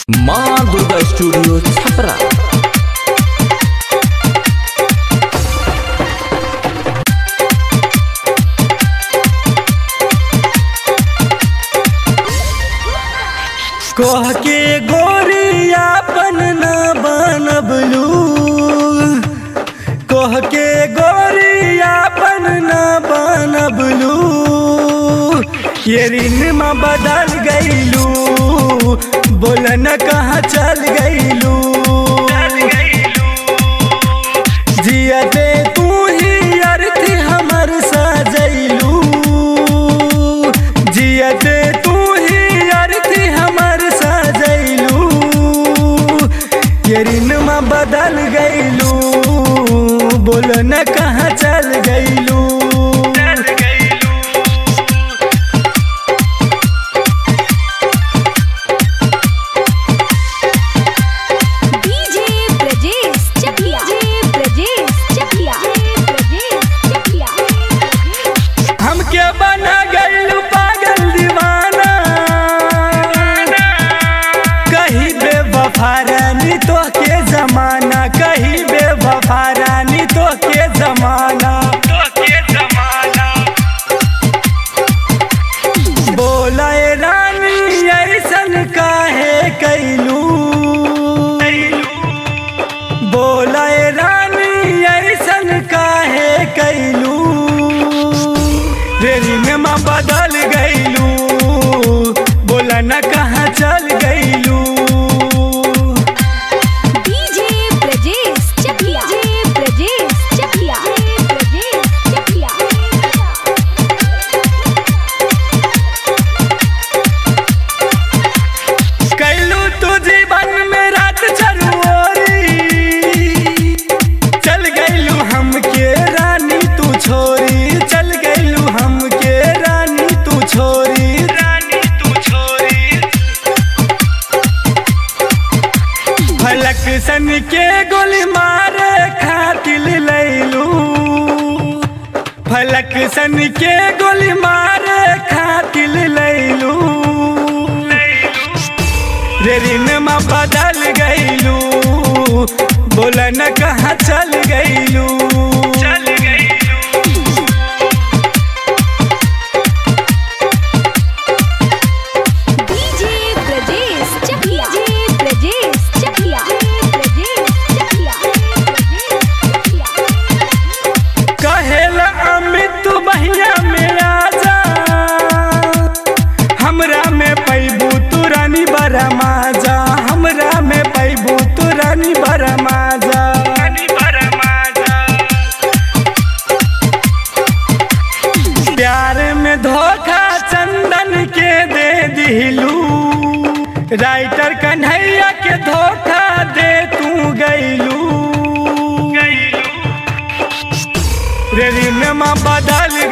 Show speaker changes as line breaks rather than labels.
माँ दुर्गा स्टूडियो छपरा
कह के गोरियापन न बनबलू कह के गोरियापन न बनबलू ये ऋण में बदल गईलू बोल न कहाँ चल गईलू जियते तू ही अर्थी हमर सजैलू जियते तू ही अर्थी हमर सजैलू ये ऋण में बदल गईलू बोल न कहाँ चल गईलू
डीजे ब्रजेश चकिया डीजे ब्रजेश चकिया ब्रजेश चकिया
हमके बना गईलू पागल दीवाना कहीं बेवफा रानी तो के जमाना कहीं बेवफा रानी तो के जमाना बोला ए रानी ऐसन काहे कैलू बोला ए रानी ऐसन काहे कैलू रेली में माँ बदल गईलू बोला न कहाँ चल गईलू
डीजे ब्रजेश चकिया डीजे ब्रजेश चकिया ब्रजेश चकिया
कैलू तू जीवन में रात चरुओरी चल गईलू हमके रानी तू छोरी चल गईलू हमके रानी तू छोरी रानी तू छोरी फलक सन के गोली मारे खातिल लैलू फलक सन के गोली मारे खातिल लैलू रे ऋण में बदल गईलू बोल न कहाँ चल गईलू चल
डीजे ब्रजेश चकिया डीजे ब्रजेश चकिया ब्रजेश चकिया ब्रजेश चकिया
कहेला अमित तू बहिया में आजा हमरा में पैबू तू रानी बड़ा माजा हमरा में पैबू तू रानी बड़ा माजा प्यार में धोखा चंदन के दे दिलू राइटर कन्हैया के धोखा दे तू गईलू रे ऋण में बदल